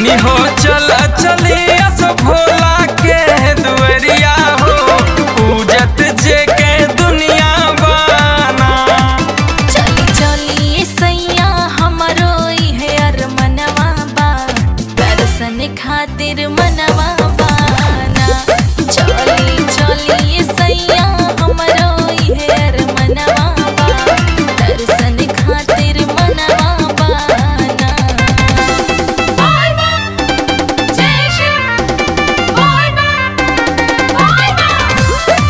धनी हो चल चली अस भोला के दुअरिया हो पूजत जे के दुनिया बाना चली चली सैया हमरो इहे अरमनवा बा दर्शन खातिर मनवा बाना चली चली सैया हमरो इहे अरमनवा बा दर्शन खातिर मनवा बाना बाय बाय जय श्री बाय बाय बाय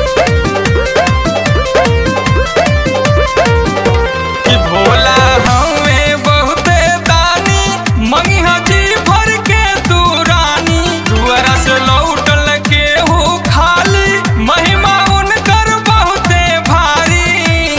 कि भोला हमें बहुते दानी मंगिहा जी भर के तू रानी दुआरा से लौटल के हो खाली महिमा उनकर बहुते भारी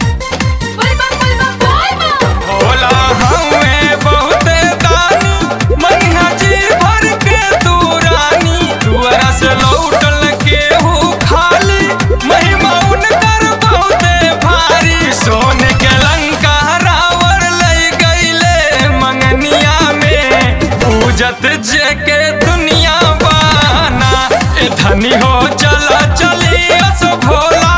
भोला हमें बहुते दानी मंगिहा जी भर के तू रानी दुआरा से लौटल के हो खाली महिमा उनकर बहुते भारी सोने के लंका रावण लई गईले मंगनिया में पूजत जे के दुनिया बाना ए धनी हो चला चली अस भोला